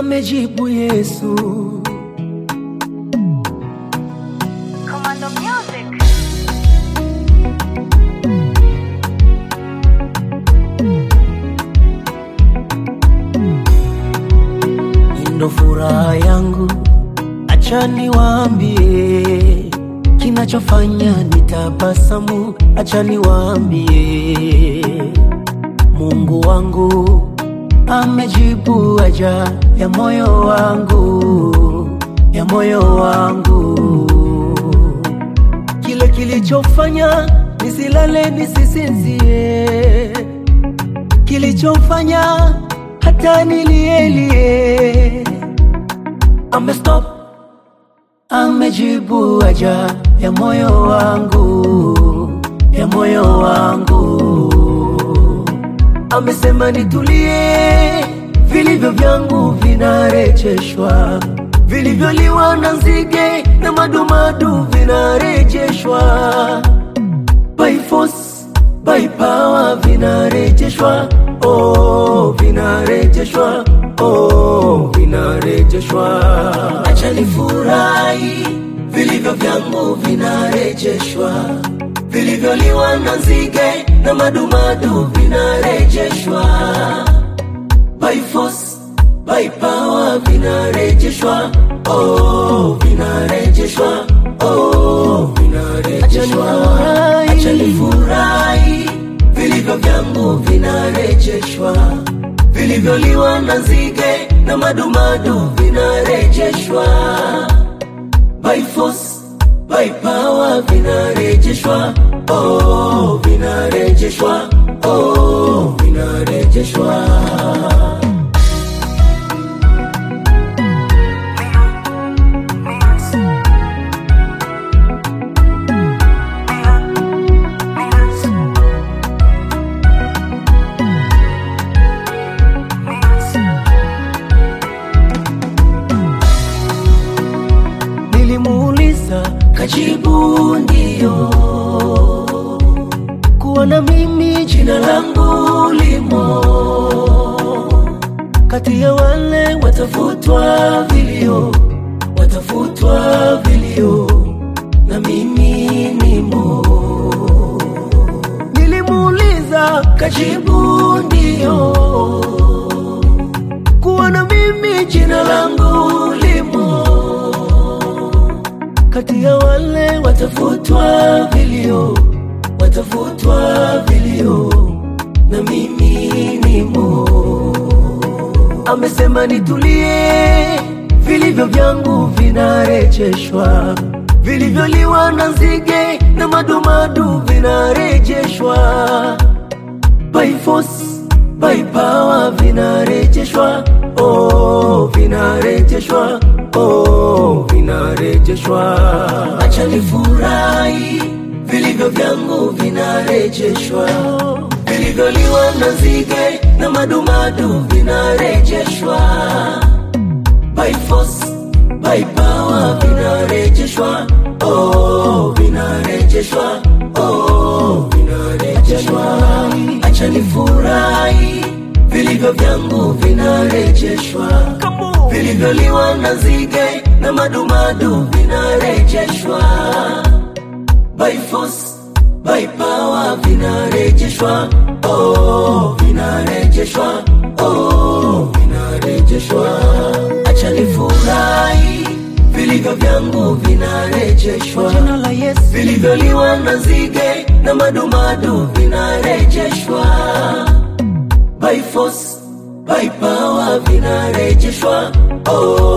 amejibu Yesu. Commando Music. ndo furaha yangu, acha niwaambie kinachofanya nitabasamu, acha niwaambie Mungu wangu amejibu haja ya moyo wangu, ya moyo wangu, kile kilichofanya nisilale nisisinzie kilichofanya hata nilielie. Amestop, amejibu haja ya moyo wangu, ya moyo wangu. Amesema nitulie, vilivyo vyangu vinarejeshwa, vilivyoliwa na nzige na madumadu vinarejeshwa by force, by power vinarejeshwa, oh, vinarejeshwa, oh, vinarejeshwa. Acha nifurahi, vilivyo vyangu vinarejeshwa, vilivyoliwa na nzige na madumadu vinarejeshwa by force, by power vinarejeshwa, oh, vinarejeshwa, oh, vinarejeshwa. Acha nifurahi, vilivyo vyangu vinarejeshwa, vilivyoliwa na nzige na madumadu vinarejeshwa by force, by power vinarejeshwa, oh, vinarejeshwa, oh, vinarejeshwa. Nilimuuliza kajibu ndio, kuona mimi jina langu limo kati ya wale watafutwa vilio, watafutwa vilio, na mimi nimo. Nilimuuliza kajibu ndio, kuona mimi jina langu limo kati ya wale watafutwa vilio, watafutwa vilio, na mimi nimo. Amesema nitulie, vilivyo vyangu vinarejeshwa, vilivyoliwa na nzige na madumadu vinarejeshwa by force, by power vinarejeshwa, oh, vinarejeshwa, oh, vinarejeshwa. Acha nifurahi, vilivyo vyangu vinarejeshwa, vilivyoliwa na nzige na madumadu vinarejeshwa by force, by power vinarejeshwa, oh, vinarejeshwa, oh, vinarejeshwa. Acha nifurahi, vilivyo vyangu vinarejeshwa, vilivyoliwa na nzige na madumadu vinarejeshwa by force, by power vinarejeshwa, oh, vinarejeshwa, oh, vinarejeshwa. Acha nifurahi, vilivyo vyangu vinarejeshwa, jina la Yesu, vilivyoliwa na nzige na madumadu vinarejeshwa by force, by power vinarejeshwa, oh,